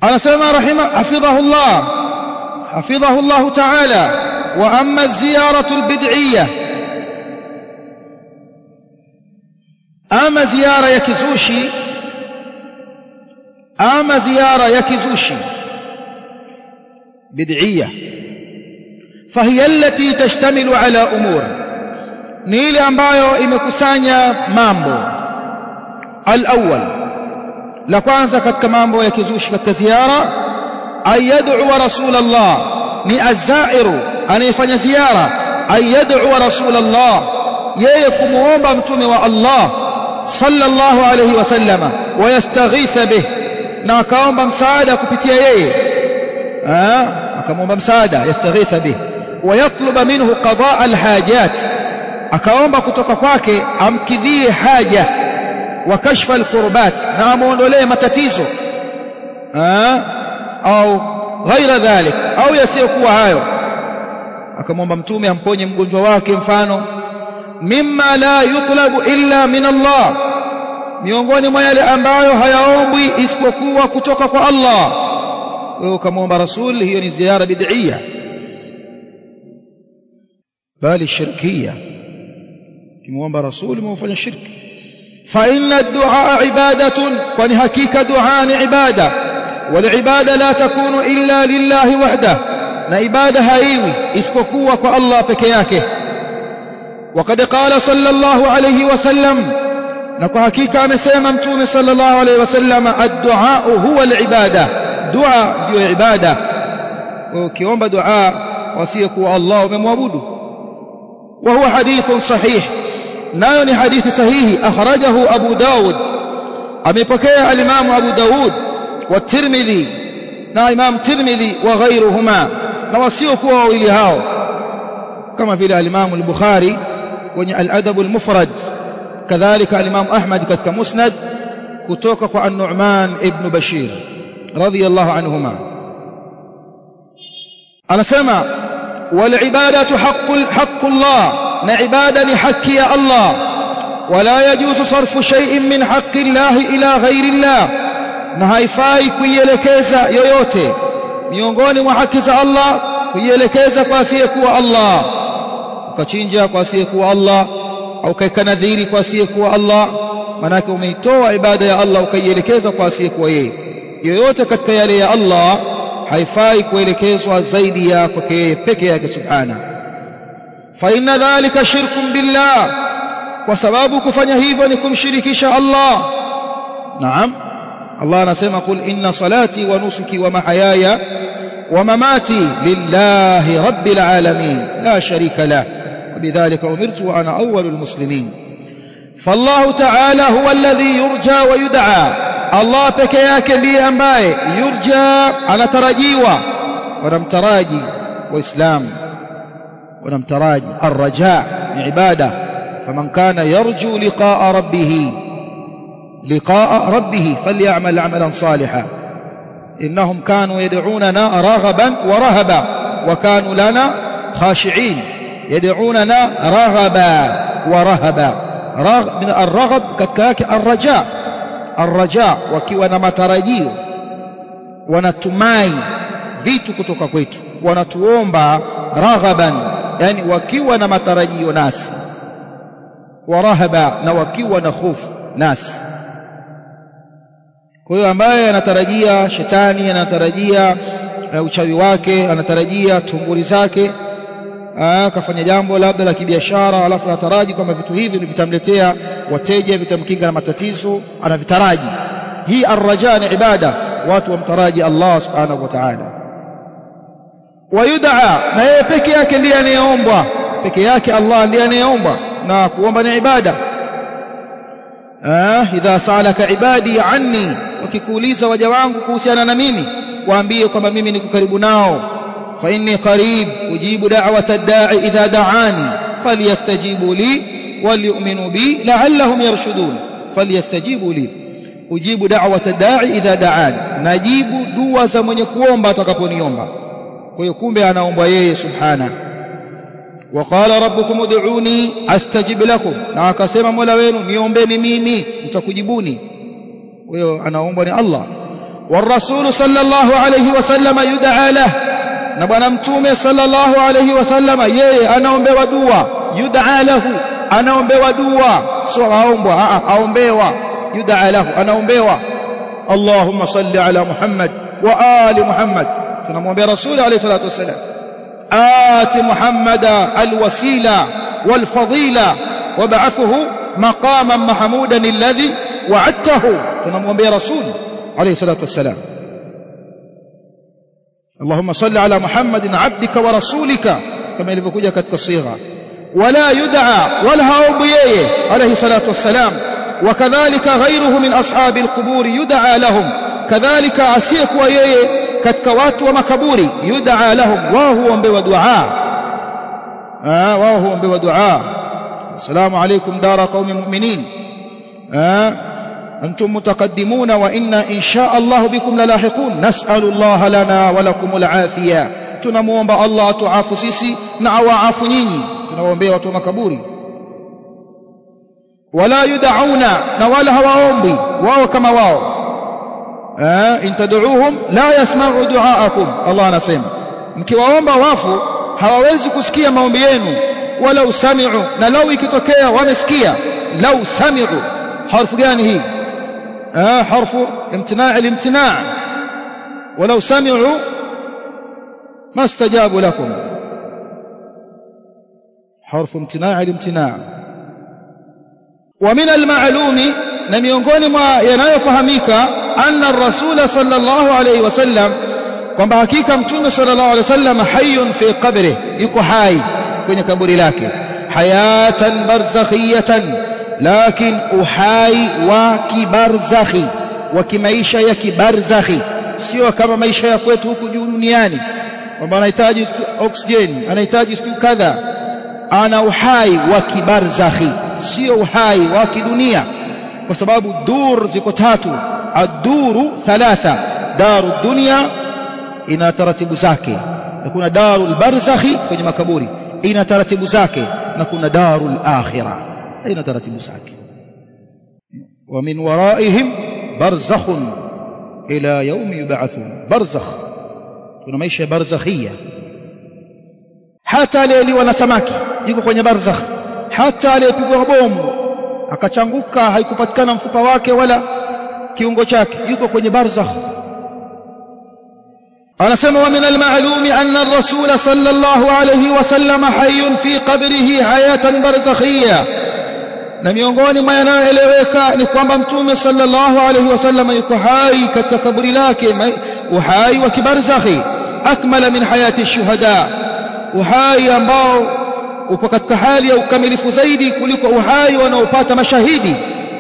anasema rahima hafidhahu Allah hafidhahu Allah ta'ala wa amma ziyaratu albid'iyya ama ziara ya kizushi ama ziara ya kizushi bid'iyya فهي التي تشتمل على امور ni ile ambayo imekusanya mambo al-awwal la kwanza katika mambo ya kizushi katika ziara ayad'u rasulullah ni azairu anayefanya ziara ayad'u rasulullah yeye kumuomba mtume wa Allah sallallahu alayhi wasallama wayastaghitha bih na akaomba msaada kupitia yeye akamwomba msaada yastaghitha bih wayatluba minhu qadaa alhajat akaomba kutoka kwake amkidhie haja wa kashfa alqurbat na amuondolee matatizo au ghaira dhalik au yasiyokuwa hayo akamwomba mtume amponye mgonjwa wake mfano mimma la yutlabu illa min Allah miongoni mwa yale ambayo hayaombwi isipokuwa kutoka kwa Allah wewe ukamwomba rasul hiyo ni ziara bid'iyya bali shirkiyya kimwomba rasul umefanya shirki fa inna ad-du'a ibadatun kwani hakika dua ni ibada wal ibada la takunu illa lillahi wahda na ibada haiwi isipokuwa kwa Allah peke yake وقد قال صلى الله عليه وسلم نكو حقيقه amesema mtume صلى الله عليه وسلم الدعاء هو العباده دعاء ndio ibada ukiomba dua wasiyekuwa Allah umemwabudu وهو حديث صحيح nayo ni hadithi sahihi akhrajahu Abu Dawud amepokea al-Imam Abu Dawud wa Tirmidhi na Imam Tirmidhi wa ghairuhuma na wasiokuwa wawili hao kama vile al-Imam al-Bukhari kwenye al-Adab al-Mufrad kadhalika al-Imam Ahmad katika Musnad kutoka kwa An-Nu'man ibn Bashir radiyallahu anhuma anasema wal ibadatu haqqul haqqullah na ibada ni haki ya Allah wala yajuzu sarfu shay'in min haqqi Allah ila ghairi Allah na haifai kuielekeza yoyote miongoni mwa haki za Allah kuielekeza kwa asiyekuwa Allah ukachinja kwa asiyekuwa Allah au kaika nadhiri kwa asiyekuwa Allah manake umeitoa ibada ya Allah ukaielekeza kwa asiyekuwa yeye yoyote katika yale ya Allah haifai kuelekezwa zaidi ya kwake yeye peke yake subhana fa inna dhalika shirkun billah kwa sababu kufanya hivyo ni kumshirikisha Allah naam Allah anasema qul inna salati wa nusuki wa mahayaya wa mamati lillahi rabbil alamin la sharika lahu وبذلك أمرت وأنا أول المسلمين فالله تعالى هو الذي يرجى ويدعى الله بكياك لي أمباي يرجى على ترجيوة ونمتراجي وإسلام ونمتراجي الرجاء عبادة فمن كان يرجو لقاء ربه لقاء ربه فليعمل عملا صالحا إنهم كانوا يدعوننا رغبا ورهبا وكانوا لنا خاشعين يدعوننا رغبا ورهبا رغ من الرغب كتكاك الرجاء الرجاء wakiwa na matarajio wanatumai vitu kutoka kwetu wanatuomba raghaban yani wakiwa na matarajio nasi warahaba na wakiwa na hofu nasi kwa hiyo ambaye anatarajia shetani anatarajia uh, uchawi wake anatarajia tunguri zake akafanya jambo labda la kibiashara alafu anataraji kwamba vitu hivi vitamletea wateja vitamkinga na matatizo anavitaraji hii arraja ni ibada watu wamtaraji Allah subhanahu wa ta'ala wayudaa na yeye peke yake ndiye anayeombwa peke yake Allah ndiye anayeombwa na kuomba ni ibada ah idha salaka ibadi anni wakikuuliza waja wangu kuhusiana na mimi waambie kwamba mimi niko karibu nao فإني قريب أجيب دعوة الداعي إذا دعاني فليستجيبوا لي وليؤمنوا بي لعلهم يرشدون فليستجيبوا لي أجيب دعوة الداعي إذا دعاني نجيب دعوة من يكوomba atakaponiomba kwa hiyo kumbe anaomba yeye subhana وقال ربكم ادعوني استجب لكم na akasema Mola wenu niombeni mimi nitakujibuni kwa hiyo anaomba ni Allah والرسول صلى الله عليه وسلم يدعى له na bwana mtume sallallahu alayhi wasallam yeye anaombewa dua yud'a lahu anaombewa dua sio aombwa aombewa yud'a lahu anaombewa Allahumma salli ala Muhammad wa ali Muhammad tunamwombea rasuli alayhi salatu wasallam ati Muhammada alwasila walfadila wab'athuhu maqaman mahmudan alladhi wa'adtahu tunamwombea rasuli alayhi salatu wasallam اللهم صل على محمد عبدك ورسولك كما ilivyokuja katika sigha ولا يدعى ولا هاومب yeye عليه الصلاه والسلام وكذلك غيره من اصحاب القبور يدعى لهم كذلك asiyekuwa yeye katika watu wa makaburi yud'a lahum wao huombewa dua ah wao huombewa dua assalamu alaykum dara qaumi mu'minin ah أنتم متقدمون وإنا إن شاء الله بكم للاحقون نسأل الله لنا ولكم العافية tunamuomba Allah atuafu sisi na awaafu nyinyi tunawaombea watu wa makaburi wala yudauna na wala hawaombi wao kama wao eh in tad'uuhum la yasma'u du'aakum Allah anasema mkiwaomba wafu hawawezi kusikia maombi yenu wala usami'u na lau ikitokea wamesikia lau sami'u harfu gani hii آه حرف امتناع الامتناع ولو سمعوا ما استجابوا لكم حرف امتناع الامتناع ومن المعلوم na miongoni mwa yanayofahamika anna ar-rasul sallallahu alayhi wasallam kwamba hakika mtume sallallahu alayhi wasallam hayyun fi qabri yuko hai kwenye kaburi lake hayatan barzakhiyatan lakin uhai wa kibarzakhi wa kimaisha ya kibarzakhi sio kama maisha ya kwetu huku juu duniani kwamba anahitaji oxygen anahitaji siku kadha ana uhai wa kibarzakhi sio uhai wa kidunia kwa sababu dur ziko tatu ad-duru thalatha daru dunya ina taratibu zake na kuna darul barzakhi kwenye makaburi ina taratibu zake na kuna darul akhirah ina taratibu zake wa min waraihim barzakhun ila yawm yub'athun barzakh kuna maisha ya barzakhia hata aliyeliwa na samaki yuko kwenye barzakh hata aliyepigwa bomu akachanguka haikupatikana mfupa wake wala kiungo chake yuko kwenye barzakh anasema wa min al-ma'lumi anna ar-rasul sallallahu alayhi wasallam hayyun fi qabrihi hayatan barzakhiyya na miongoni mwa yanayoeleweka ni kwamba mtume sallallahu alayhi wasallam yuko hai katika kaburi lake uhai wa kibarzakhi akmala min hayati shuhada uhai ambao upo katika hali ya ukamilifu zaidi kuliko uhai wanaopata mashahidi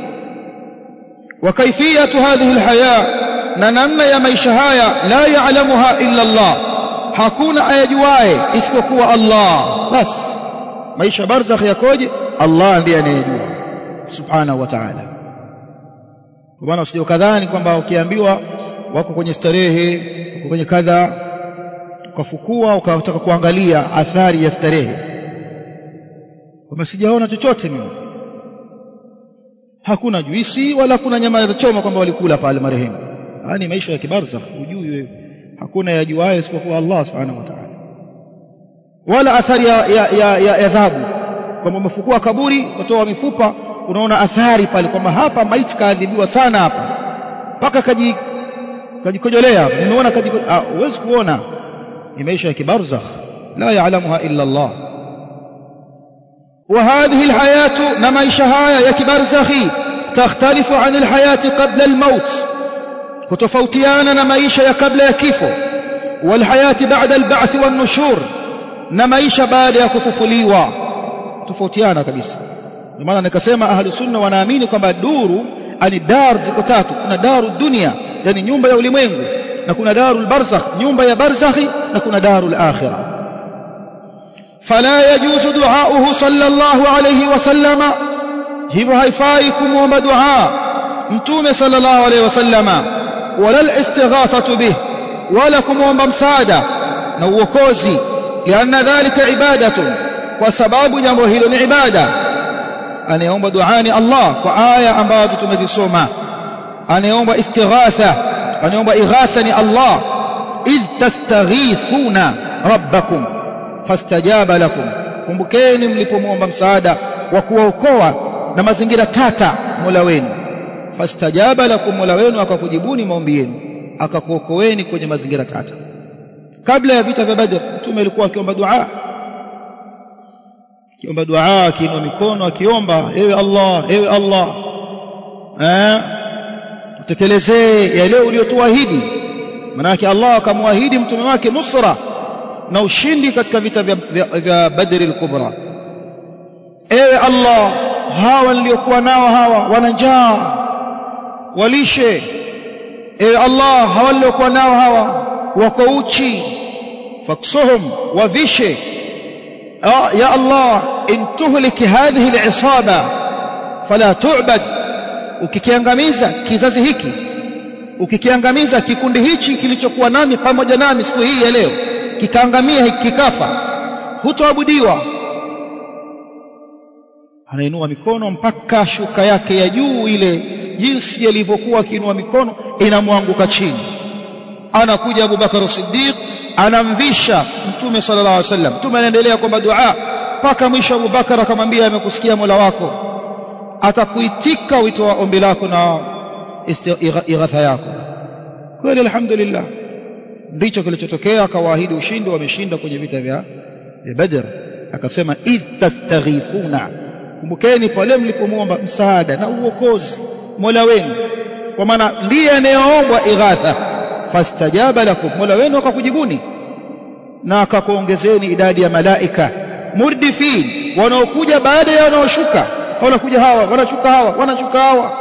wa kaifiyatu hadhihi alhaya na namna ya maisha haya la ya'lamuha illa Allah hakuna ayajuae isipokuwa Allah bas maisha barzakh yakoje Allah ndiye anayejua subhanahu wa ta'ala kwa maana usije kadhani kwamba ukiambiwa wako kwenye starehe wako kwenye kadha ukafukua ukataka kuangalia athari ya starehe kwamba sijaona chochote mimi hakuna juisi wala kuna nyama ya choma kwamba walikula pale marehemu yani maisha ya kibarzakh ujui wewe hakuna yajuaye isipokuwa Allah subhanahu wa ta'ala wala athari ya, ya, ya, ya adhabu kwamba umefukua kaburi kutoa mifupa unaona athari pale kwamba hapa maiti kaadhibiwa sana hapa mpaka kaji kajikojolea nimeona huwezi kuona ni maisha ya kibarzakh la yaalamuha illa Allah وهذه الحياة نمايش هايا يا كبرزخي تختلف عن الحياة قبل الموت كتفوتيانا نمايش يا قبل يكيفو والحياة بعد البعث والنشور نمايش بعد يكففليوا tofautiana kabisa ndio maana nikasema ahli sunna wanaamini kwamba duru ani dar ziko tatu kuna daru dunia yani nyumba ya ulimwengu na kuna darul barzakh nyumba ya barzakhi na kuna darul akhirah فلا يجوز دعاؤه صلى الله عليه وسلم hivyo haifai kumwomba dua mtume sallallahu alayhi wasallama wala al-istighathatu bih wala kumwomba msaada na uokozi lianna dhalika ibadatun kwa sababu jambo hilo ni ibada anayeomba dua ni Allah kwa aya ambazo tumezisoma anayeomba istighatha anaomba ighatha ni Allah idh tastaghithuna rabbakum fastajaba lakum kumbukeni mlipomwomba msaada wa kuwaokoa na mazingira tata Mola wenu fastajaba lakum Mola wenu akakujibuni maombi yenu akakuokoeni kwenye mazingira tata kabla ya vita vya Badr mtume alikuwa akiomba dua akiomba dua akiinua mikono akiomba ewe Allah ewe Allah eh utekelezee yale uliyotuahidi manake Allah akamwahidi mtume wake nusra na ushindi katika vita vya, vya, vya Badr al-Kubra ewe Allah hawa niliokuwa nao hawa wana njaa walishe ewe Allah hawa niliokuwa nao hawa wako uchi faksuhum wavishe ya Allah in tuhliki hadhihi al-isaba fala tu'bad ukikiangamiza kizazi hiki ukikiangamiza kikundi hichi kilichokuwa nami pamoja nami siku hii ya leo kikaangamia kikafa hutoabudiwa anainua mikono mpaka shuka yake ya juu ile jinsi alivyokuwa akiinua mikono inamwanguka chini anakuja Abu Bakar Siddiq anamvisha mtume sallallahu alaihi wasallam mtume anaendelea kwamba dua mpaka mwisho Abu Bakar akamwambia amekusikia Mola wako atakuitika wito wa ombi lako na ighatha yako kweli alhamdulillah ndicho kilichotokea akawaahidi ushindi wameshinda kwenye vita vya Badr akasema idh tastaghithuna kumbukeni pale mlipomwomba msaada na uokozi Mola wenu kwa maana ndiye anayeombwa ighatha fastajaba lakum Mola wenu akakujibuni na akakuongezeni idadi ya malaika murdifin wanaokuja baada ya wanaoshuka wanakuja hawa wanashuka hawa wanashuka hawa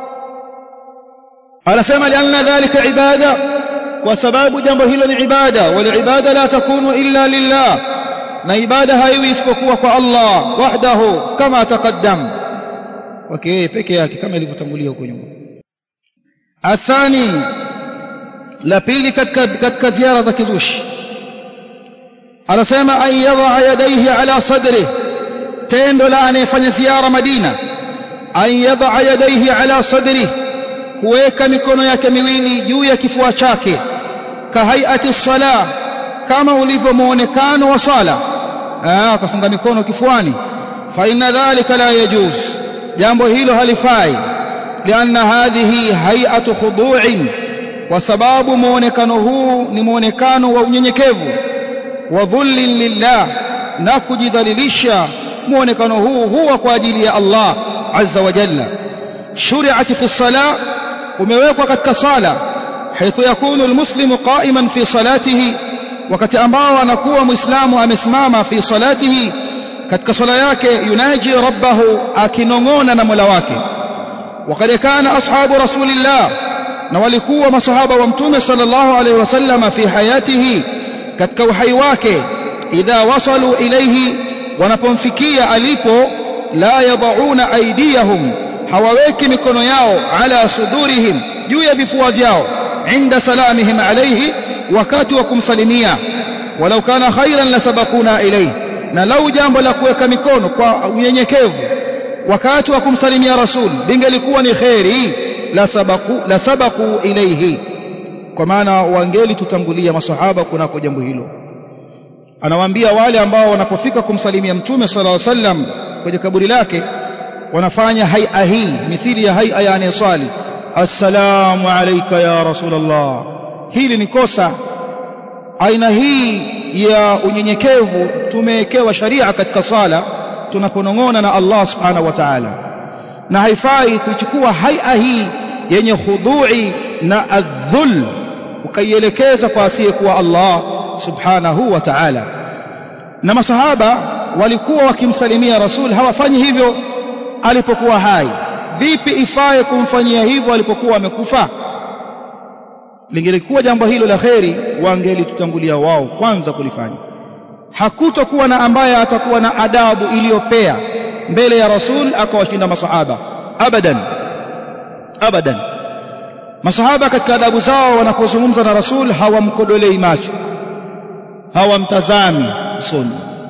anasema lianna dhalika ibada kwa sababu jambo hilo ni ibada wal ibada la takunu illa lillah na ibada haiwi isipokuwa kwa Allah wahdahu kama taqaddam kwake yeye peke yake kama ilivyotangulia huko nyuma athani la pili katika katika ziara za kizushi anasema an yadha yadayhi ala sadri tendo la anayefanya ziara Madina an yadha yadayhi ala sadri kuweka mikono yake miwili juu ya kifua chake kahaiati sala kama ulivyo muonekano wa sala akafunga mikono kifuani fa inna dhalika la yajuz jambo hilo halifai lianna hadhihi hay'atu khudu'in kwa sababu muonekano huu ni muonekano wa unyenyekevu wa dhullin lillah na kujidhalilisha muonekano huu huwa kwa ajili ya Allah azza wa jalla shuri'at fi salah umewekwa katika sala haithu yakunu almuslimu qa'iman fi salatihi wakati ambao anakuwa muislamu amesimama fi salatihi katika sala yake yunaji rabbahu akinong'ona na Mola wake وقد كان أصحاب رسول الله na walikuwa masahaba wa mtume sallallahu alaihi wasallam fi hayatihi katika uhai wake idha wasalu ilayhi wanapomfikia alipo la yadhauna aydiyahum hawaweki mikono yao ala sudurihim juu ya vifua vyao inda salamihim alayhi wakati wa kumsalimia walau kana khairan lasabakuna ilayhi na lau jambo la kuweka mikono kwa unyenyekevu wakati wa kumsalimia rasul lingelikuwa ni kheri la sabaku la sabaku ilayhi kwa maana wangeli tutangulia masahaba kunako jambo hilo anawaambia wale ambao wanapofika kumsalimia mtume sallallahu alaihi wasallam kwenye kaburi lake wanafanya haia hii mithili ya haia ya anayeswali assalamu alayka ya rasulullah hili ni kosa aina hii ya unyenyekevu tumewekewa sharia katika sala tunaponong'ona na Allah subhanahu wa ta'ala na haifai kuichukua haia hii yenye khudui na adhul ukaielekeza kwa asiyekuwa Allah subhanahu wa ta'ala na masahaba walikuwa wakimsalimia rasul hawafanyi hivyo alipokuwa hai vipi ifaye kumfanyia hivyo alipokuwa amekufa lingelikuwa jambo hilo la kheri wangelitutangulia wao kwanza kulifanya hakutokuwa na ambaye atakuwa na adabu iliyopea mbele ya rasul akawashinda masahaba abadan abadan masahaba katika adabu zao wanapozungumza na rasul hawamkodolei macho hawamtazami usoni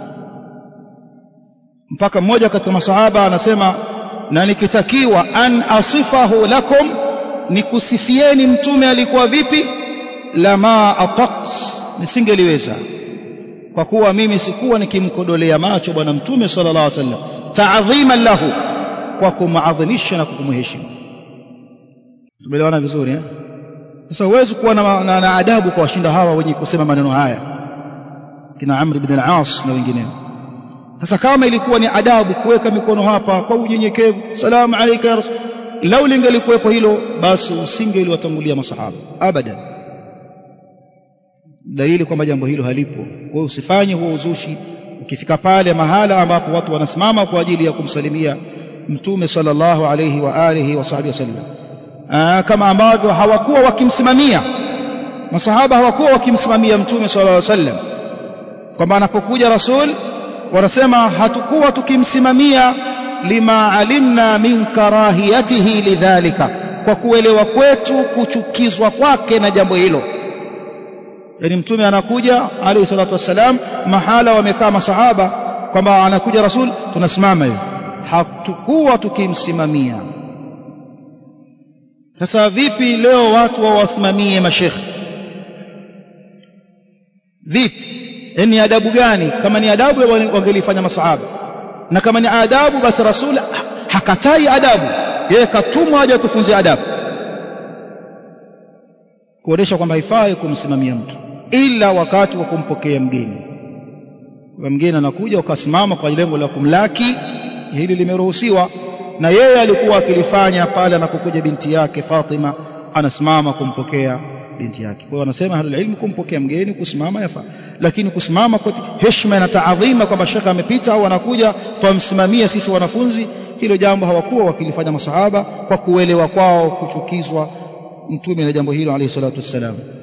mpaka mmoja katika masahaba anasema na nikitakiwa an asifahu lakum nikusifieni mtume alikuwa vipi lama ataqt nisingeliweza kwa kuwa mimi sikuwa nikimkodolea macho bwana mtume sallallahu alaihi wasallam ta'dhiman lahu kwa kumadhimisha na kumheshimu tumeelewana vizuri eh sasa huwezi kuwa na, na, na adabu kwa washinda hawa wenye kusema maneno haya kina Amr ibn al-As na wengineo sasa kama ilikuwa ni adabu kuweka mikono hapa kwa unyenyekevu salamu alayka ya rasul lau lingelikuwepo hilo basi usingeliwatangulia masahaba abadan dalili kwamba jambo hilo halipo kwa hiyo usifanye huo uzushi ukifika pale mahala ambapo watu wanasimama kwa ajili ya kumsalimia mtume sallallahu alayhi wa alihi wa sahbihi wasallam kama ambavyo hawakuwa wakimsimamia masahaba hawakuwa wakimsimamia mtume sallallahu alayhi wasallam kwamba anapokuja rasul wanasema hatukuwa tukimsimamia lima alimna min karahiyatihi lidhalika kwa kuelewa kwetu kuchukizwa kwake na jambo hilo yani mtume anakuja alayhi salatu wassalam mahala wamekaa masahaba kwamba anakuja rasul tunasimama hivi hatukuwa tukimsimamia sasa vipi leo watu wawasimamie mashekhe vipi ni adabu gani kama ni adabu wangelifanya masahaba na kama ni adabu basi rasul hakatai adabu yeye katumwa aje tufunze adabu kuonesha kwamba haifai kumsimamia mtu ila wakati wa kumpokea mgeni kwa mgeni anakuja ukasimama kwa lengo la kumlaki hili limeruhusiwa na yeye alikuwa akilifanya pale anapokuja binti yake Fatima anasimama kumpokea binti yake kwa hiyo wanasema ahlul ilm kumpokea mgeni kusimama yafaa lakini kusimama kwa heshima na taadhima kwamba shekhe amepita au anakuja twamsimamia sisi wanafunzi hilo jambo hawakuwa wakilifanya masahaba kwa kuelewa kwao kuchukizwa mtume na jambo hilo alayhi salatu wassalam